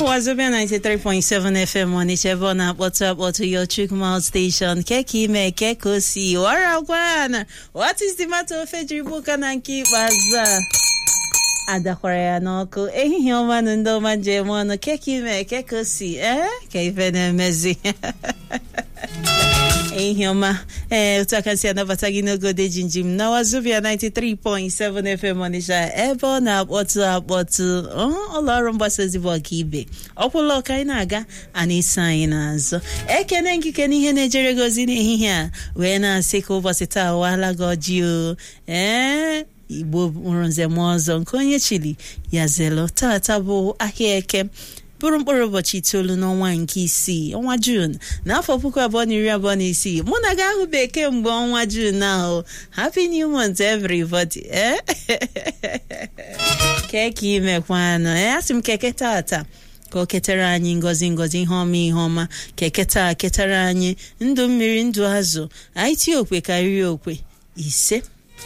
Wazobia 93.7 FM Onitsha ebe ọ na-akpọtụ akpọtụ your Chukwuma station keka ime keka osi wara gwana what is the matter ofe jiri gbuka na nke ikpeazụ a adakwara ya n'ọkụ ehihie ọma na ndị ọma njem ọnụ keka ime keka osi ee ka ife na-emezi ehihie ọma ee otu aka si anabata gị n'oge jinjim na wazobia 93.7 FM Onitsha ebe ọ na-akpọtụ akpọtụ ụlọọrụ mgbasa ozi bụ ọkaibe ọkwụla ọka anyị na-aga a na-eso anyị n'azụ ekene nkike n'ihe na-ejere gị ozi n'ehihie a wee na-asị ka ụbọchị taa waala gị ọjị o ee igbo mụrụ nze m ọzọ nke onye chili ya zelo tata bụ ahịa eke bụrụ mkpụrụ ụbọchị itoolu n'ọnwa nke isii ọnwa juun n'afọ puku abụọ na iri abụọ na isii mụ na gị ahụ bekee mgbe ọnwa juun ahụ happy new month everybody eh? keke imekwanụ eh? asị m keke tata ka o ketara anyị ngọzi ngọzi ihe ọma ihe ọma keke taa ketara anyị ndụ mmiri ndụ azụ anyị tie okwe karịrị okwe ise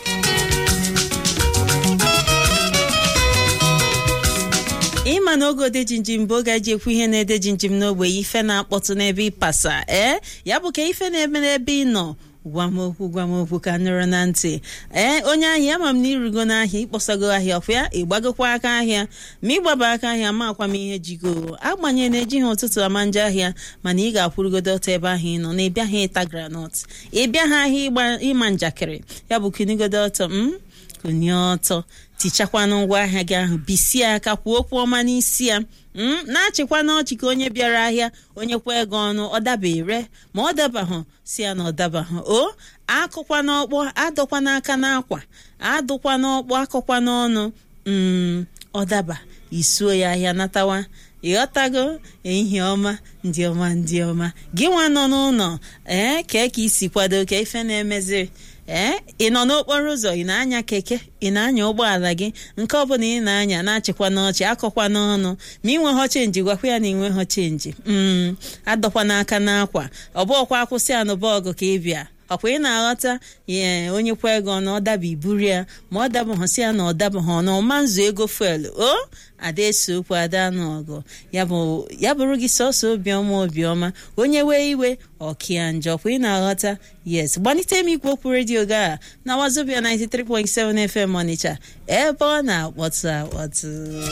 ịma na oge ode jinjim bụ oge eji ekwu ihe na-ede jinjim n'ogbe ife na-akpọtụ n'ebe ịpasa ee ya bụ ka ife na-eme n'ebe ị nọ gwa m okwu gwa m okwu ka nụrụ na ntị ee onye ahịa ama m na irugo n'ahịa ịkpọsago ahịa ọkwa ya ịgbagokwa aka ahịa ma ịgbaba aka ahịa ma akwa m ihe jigo agbanyeghị na ejighị ụtụtụ ama nje ahịa mana ị ga-akwụrụgodo ọtọ ebe ahụ ị nọ na ịbịaghị ịta granọt ịbịaghị ahịa ịma njakịrị ya bụ kunigodo ọtọ m kunye ọtọ tichakwana ngwa ahịa gị ahụ bisie aka kwuo okwu ọma n'isi ya na-achịkwa n'ọchị ka onye bịara ahịa onye kwa ego ọnụ ọ daba ere ma ọ dabahụ si ya na ọ dabahụ o akụkwa n'ọkpọ adọkwa n'aka n'akwa adụkwa n'ọkpọ akụkwa n'ọnụ ọ daba isuo ya ahịa natawa ịghọtago ehihie ọma ndị ọma ndị ọma gị nwa nọ n'ụlọ ee kee ka isi kwado ka ife na-emezi ee ị nọ n'okporo ụzọ ị na-anya keke ị na-anya ụgbọala gị nke ọbụla ị na-anya na-achịkwa n'ọchị akọkwa n'ọnụ ma ịnweghọ chenji gwakwa ya na ịnweghọ chenji mm adọkwa n'aka n'akwa ọ bụ ọkwa akwụsị anụbọọgụ ka ị bịa ọkwa ị na-aghọta ye onye kwa ego na ọ daba iburu ya ma ọ dabaghị si ya na ọ dabaghị na ọma nzu ego fuel o ada eso okwu ada n'ọgụ ya bụrụ gị sọsọ obiọma obiọma onye wee iwe ọkịa njọ kwa ị na-aghọta yes gbanite m ikwu okwu redio gị a na wazobia 93.7 FM Onitsha ebe ọ na-akpọtụ akpọtụ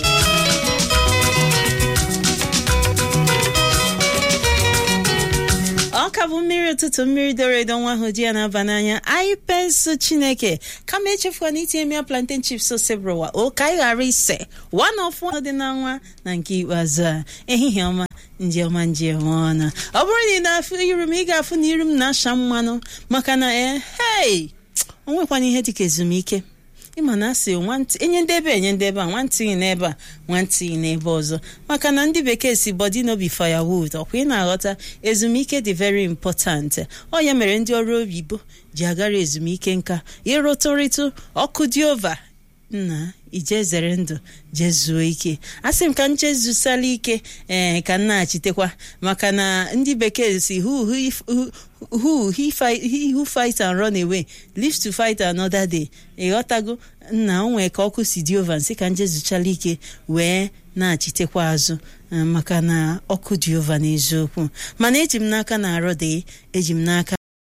ọ ka bụ mmiri ụtụtụ mmiri doro edo nwa ahụ ji ya na-aba n'anya anyị pensụl chineke kama echefukwa na itinye mia plantain chips osebrowa o ka anyị ghara ise one of one dị na nwa na nke ikpeazụ a ehihie ọma njem njem ọnụ ọ bụrụ na ị na-afụ iru m ị ga-afụ na iru m na-asha mmanụ maka na ee hei o nwekwana ihe dịka ezumike ịma na asị enye ndị ebe enye ndị ebe a nwantị n'ebe a nwantị n'ebe ọzọ maka na ndị bekee si body no be firewood ọkwa ị na-aghọta ezumike dị very important ọ ya mere ndị ọrụ oyibo ji agara ezumike nka ịrụtụrịtụ ọkụ dị ova nna ije zere ndụ jee zuo ike asị m ka m jezusala ike ee ka m na-achitekwa maka na ndị bekee si who who he who fight and run away lives to fight another day ịghọtago nna o nwee ka ọkụ si dị ova nsị ka m jezuchala ike wee na-achitekwa azụ maka na ọkụ dị ova n'eziokwu mana eji m n'aka na arọ dị eji m n'aka